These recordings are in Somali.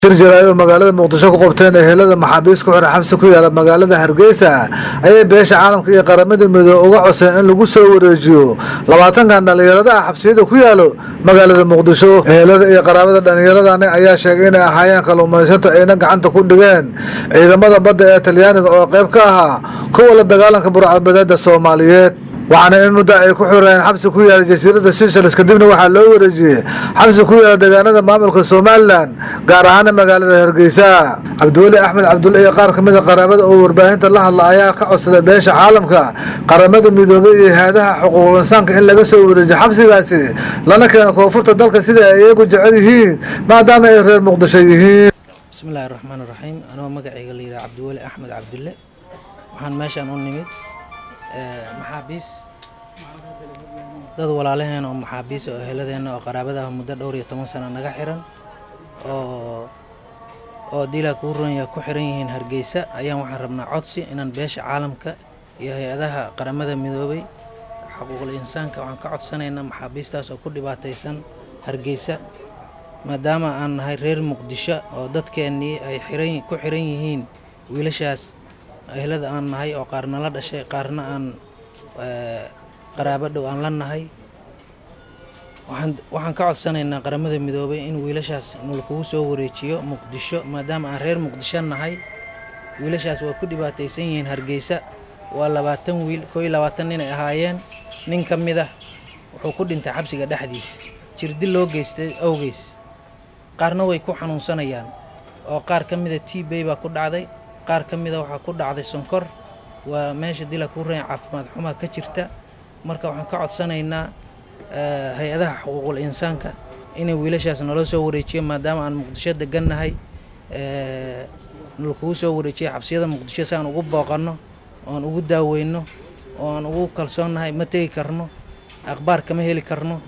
shir jaraa'id oo magaalada muqdisho ku qabteen ehelada maxaabiis ku xiran xabsi ku yaala magaalada hargeysa ayay beesha caalamka iyo qaramada midoobe uga coseen in lagu soo wareejiyo labaatankan dhallinyaradaha xabsiyada ku yaalo magaalada muqdisho ehelada iyo qaraabada dhallinyaradani ayaa sheegay inay ahaayeen kalluumaysato ayna gacanta ku dhigeen ciidamada badda ee talyaaniga oo qayb ka ahaa kuwa la dagaalanka burcadbadeeda soomaaliyeed waxaana in muddo ay ku xureen xabsi ku yaala jasiiradda seychelles kadibna waxaa loo wareejiyey xabsi ku yaala deegaanada maamulka somalilan gaar ahaana magaalada hargeysa cabdiweli axmed cabdulle iyo qaar kamid a qaraabada oo warbaahinta la hadla ayaa ka codsaday beesha caalamka qaramada midoobey iyo hay-adaha xuquuqul insaanka in laga soo wareejiyo xabsigaasi lana keeno koonfurta dalka sida ay iyagu jecel yihiin maadaama ay reer muqdisho yihiin bismillaahi raxmaan raxiim anoo magacayga la yidhaha cabdiweli axmed cabdulle waxaan meeshaan u nimid maxaabiis dad walaalaheena oo maxaabiis oo eheladeenna oo qaraabadaha muddo dhowr iyo toban sano naga xiran oo oo dilaa kuu ronyaa ku xiran yihiin hargeysa ayaan waxaan rabnaa codsi inaan beesha caalamka iyo hay-adaha qaramada midoobay xuquuqul insaanka waxaan ka codsanaynaa maxaabiistaas oo ku dhibaataysan hargeysa maadaama aan nahay reer muqdisho oo dadkeennii ay xiran ku xiran yihiin wiilashaas ehlada aan nahay oo qaarna la dhashay qaarna aan qaraabo dhow aan la nahay waxaan ka codsanaynaa qaramada midoobay in wiilashaas nolkugu soo wareejiyo muqdisho maadaama aan reer muqdisho nahay wiilashaas waa ku dhibaataysan yihiin hargeysa waa labaatan wiil koo iyo labaatan nin ay ahaayeen nin ka mid ah wuxuu ku dhintay xabsiga dhexdiisa jirdi loo geystay awgeys qaarna way ku xanuunsanayaan oo qaar ka mida t bay baa ku dhacday qaar ka mida waxaa ku dhacday sonkor waa meesha dila kuu ranya caafimaad xumaa ka jirta marka waxaan ka codsanaynaa hay-adaha xuquuqul insaanka inay wiilashaas naloo soo wareejiyo maadaama aan muqdisho degannahay nalakugu soo wareejiyo xabsiyada muqdisho si aan ugu booqanno oan ugu daaweyno oo aan ugu kalsoonnahay ma tegi karno akhbaar kama heli karno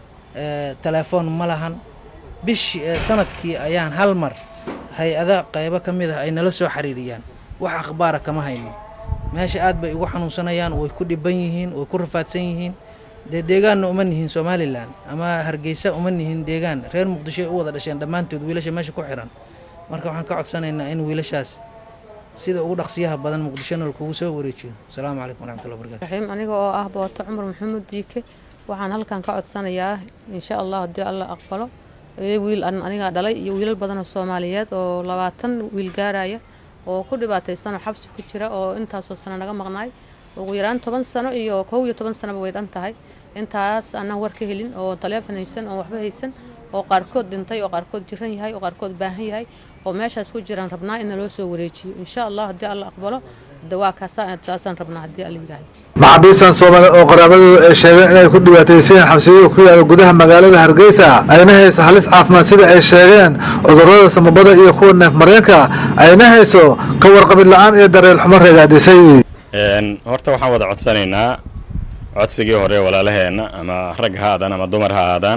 telefoon ma lahan bish sanadkii ayaan hal mar hay-ada qaybo ka mid ah ay nala soo xiriiriyaan wax akhbaara kama hayno meesha aad bay ugu xanuunsanayaan way ku dhiban yihiin way ku rafaadsan yihiin dee deegaanna uma nihin somalilan ama hargeysa uma nihin deegaan reer muqdishoy u wada dhasheen dhammaantood wiilasha meesha ku xiran marka waxaan ka codsanaynaa in wiilashaas sida ugu dhaqsiyaha badan muqdishona lakugu soo wareejiyo asalaamu calaykum waraxmatullahi wabarakatu raxiim aniga oo ah booto cumar maxamuud diike waxaan halkan ka codsanayaa insha allah haddii alla aqbalo wiil anigaa dhalay iyo wiilal badan oo soomaaliyeed oo labaatan wiil gaaraya oo ku dhibaataysanoo xabsi ku jira oo intaasoo sano naga maqnaay ugu yaraan toban sano iyo kow iyo toban sanoba way dhan tahay intaas aanaan war ka helin oo taleefon haysan oo waxba haysan oo qaarkood dhintay oo qaarkood jiran yahay oo qaarkood baahan yahay oo meeshaas ku jiraan rabnaa in naloo soo wareejiyo insha allah haddii alla aqbalo dawaa kaasaan rabnaa haddii alla yidhaahdo maxaabiistan soomaali oo qaraabadooda ay sheegeen inay ku dhibaataysayeen xabsiyada ku yaala gudaha magaalada hargeysa ayna hayso halis caafimaad sida ay sheegeen cudurrada samabada iyo kuwa neef mareenka ayna hayso ka warqabid la-aan iyo dareel xumo reegaadisay horta waxaan wada codsanaynaa codsigii hore walaalaheenna ama rag ha aadaan ama dumar ha aadaan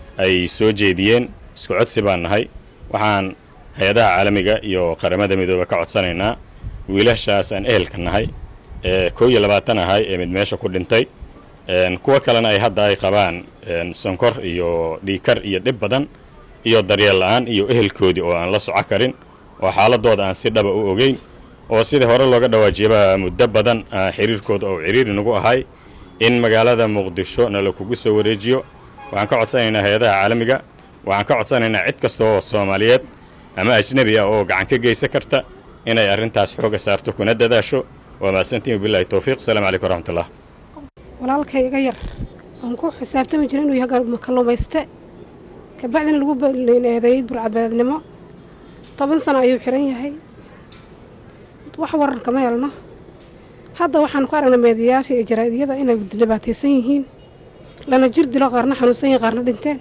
ay soo jeediyeen isku codsi baan nahay waxaan hay-adaha caalamiga iyo qaramada midoobe ka codsanaynaa wiilashaas aan ehelka nahay ee koo iyo labaatan ahay ee mid meesha ku dhintay kuwa kalena ay hadda ay qabaan sonkor iyo dhiikar iyo dhib badan iyo daryeel la-aan iyo ehelkoodii oo aan la soco karin oo xaaladooda aan si dhaba u ogeyn oo sidii hore looga dhawaajiyaba muddo badan xiriirkooda oo ciriiri nagu ahay in magaalada muqdisho nala kugu soo wareejiyo waxaan ka codsanaynaa hay-adaha caalamiga waxaan ka codsanaynaa cid kasta oo soomaaliyeed ama ajnebi ah oo gacan ka geysan karta inay arrintaas xooga saarto kuna dadaasho waa mahadsantiin wabilahi towfiiq asalaamu calaykum waraxmatullah walaalkay iga yar aan ku xisaabtami jira inuu yahay kalluumayste kabacdina lagu eedeeyey burcadbadeednimo toban sano ayuu xiran yahay wax waran kama helno hadda waxaan ku aragnay meediyayaasha iyo jaraa'idiyada inay dhibaataysan yihiin lana jir dilo qaarna xanuunsan yihiin qaarna dhinteen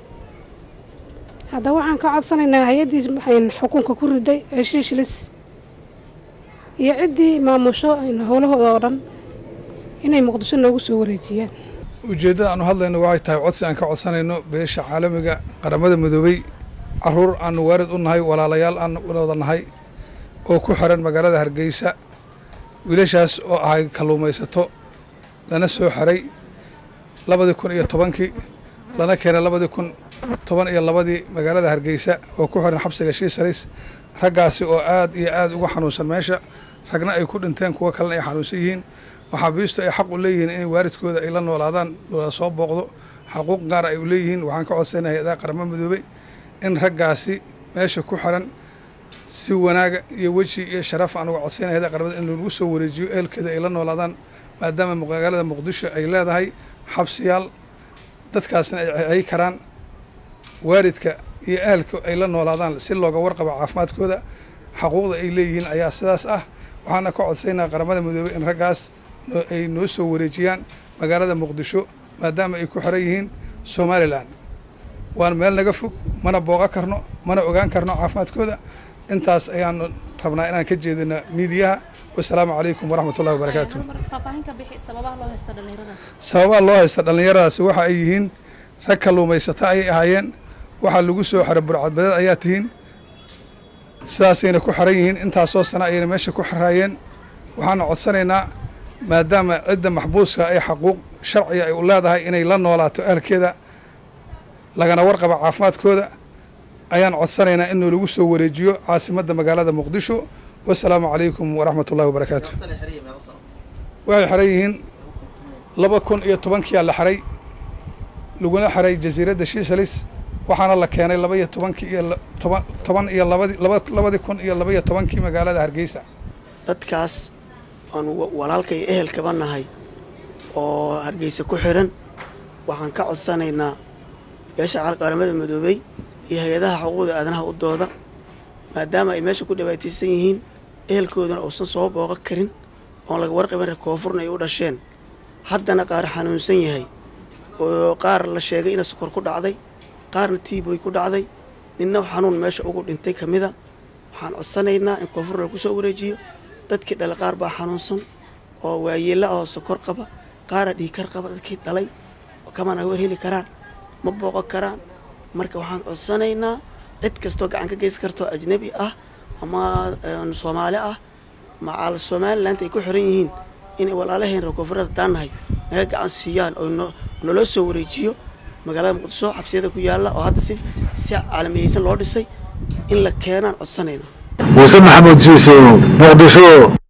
hadda waxaan ka codsanaynaa hay-addii xukunka ku riday ee shiishilis iyo ciddii maamusho howlahooda oo dhan inay muqdisho noogu soo wareejiyaan ujeeddada aanu hadlayno waxay tahay codsi aan ka codsanayno beesha caalamiga qaramada midoobey caruur aanu waarid u nahay walaalayaal aan wada nahay oo ku xiran magaalada hargeysa wiilashaas oo ahay kalluumaysato lana soo xiray labadii kun iyo tobankii lana keenay labadii kun toban iyo labadii magaalada hargeysa oo ku xiran xabsiga shiisalis raggaasi oo aad iyo aad uga xanuunsan meesha ragna ay ku dhinteen kuwo kalena ay xanuunsan yihiin maxaabiistu ay xaq u leeyihiin in waalidkooda ay la noolaadaan la soo booqdo xaquuq gaar ay u leeyihiin waxaan ka codsanay hay-adaha qaramo midoobey in raggaasi meesha ku xiran si wanaaga iyo weji iyo sharaf aan uga codsanay hay-adaha qaramada in lagu soo wareejiyo ehelkeeda ay la noolaadaan maadaama magaalada muqdisho ay leedahay xabsiyaal dadkaasna ay ay karaan waalidka iyo ahalka ay la noolaadaan si looga warqabo caafimaadkooda xaquuqda ay leeyihiin ayaa sidaas ah waxaana ka codsaynaa qaramada midoobey in raggaas ay noo soo wareejiyaan magaalada muqdisho maadaama ay ku xiran yihiin somalilan waan meel naga fog mana booqa karno mana ogaan karno caafimaadkooda intaas ayaanu rabnaa inaan ka jeedino miidiyaha wasalaamu calaykum waraxmat ullahi wabarakaatu sababaha loo haysta dhallinyaradaasi waxa ay yihiin rag kalluumaysata ayay ahaayeen waxaa lagu soo xiray burcadbadeed ayaa tihiin sidaasayna ku xiran yihiin intaasoo sana ayayna meesha ku xiraayeen waxaana codsanaynaa maadaama cidda maxbuuska ay xaquuq sharciga ay u leedahay inay la noolaato ahalkeeda lagana warqaba caafimaadkooda ayaan codsanaynaa in lagu soo wareejiyo caasimadda magaalada muqdisho wasalaamu calaykum waraxmat ullahi wabarakaatu waxay xiran yihiin laba kun iyo tobankiyaa la xiray laguna xiray jasiiradda shiishalis waxaana la keenay laba iyo tobankii iyo toban toban iyo labadi laba labadii kun iyo laba iyo tobankii magaalada hargeysa dadkaas waanu walaalka iyo ehelkaba nahay oo hargeysa ku xiran waxaan ka codsanaynaa beesha qaramada midoobey iyo hay-adaha xuquuqda aadanaha u dooda maadaama ay meesha ku dhibaataysan yihiin ehelkooduna uusan soo booqan karin oon laga warqaban koonfurna ay u dhasheen haddana qaar xanuunsan yahay oo qaar la sheegay ina sokor ku dhacday qaarna tiiboy ku dhacday ninna xanuun meesha ugu dhintay ka mida waxaan codsanaynaa in koonfurna lagu soo wareejiyo dadkii dhalay qaar baa xanuunsan oo waayeella oo sokor qaba qaara dhiikar qaba dadkii dhalay kamana war heli karaan ma booqan karaan marka waxaan codsanaynaa cid kastoo gacan ka geysan kartoo ajnabi ah ama soomaali ah macaal somaliland ay ku xiran yihiin inay walaalaheen reer koonfureed haddaan nahay naga gacan siiyaan oo naloo soo wareejiyo magaalada muqdisho xabsiyada ku yaalla oo hadda si si caalamiyeysan loo dhisay in la keenaan codsanayna muuse maxamuud jiiso muqdisho